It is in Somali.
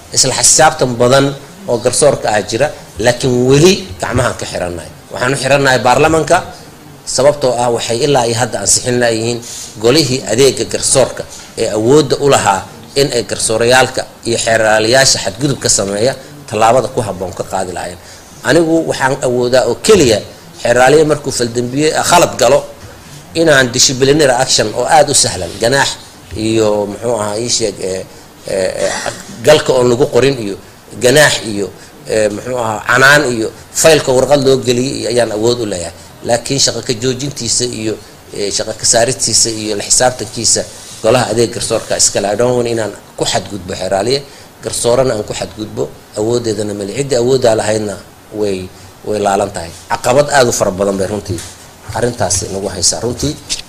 isla xisaabtan badan oo garsoorka ah jira laakiin weli gacmahaan ka xirannahay waxaan u xirannahay baarlamanka sababtoo ah waxay ilaa iyo hadda ansixin layihiin golihii adeega garsoorka ee awoodda u lahaa in ay garsoorayaalka iyo xeeraalayaasha xadgudub ka sameeya tallaabada ku habboon ka qaadi lahayn anigu waxaan awoodaa oo keliya xeeraaliya markuu faldambiye khalad galo inaan disciplinary action oo aada u sahlan ganaax iyo muxuu ahaa ii sheeg galka oon lagu qorin iyo ganaax iyo muxuu ahaa canaan iyo faylka warqad loo geliyay iyo ayaan awood u leeyahay laakiin shaqo ka joojintiisa iyo shaqo ka saaristiisa iyo la xisaabtankiisa golaha adeeg garsoorka iskale idhon inaan ku xadgudbo xeraaliye garsoorana aan ku xadgudbo awoodeedana mali ciddii awooddaa lahaydna way way laalan tahay caqabad aada u fara badan bay runtii arrintaasi nagu haysaa runtii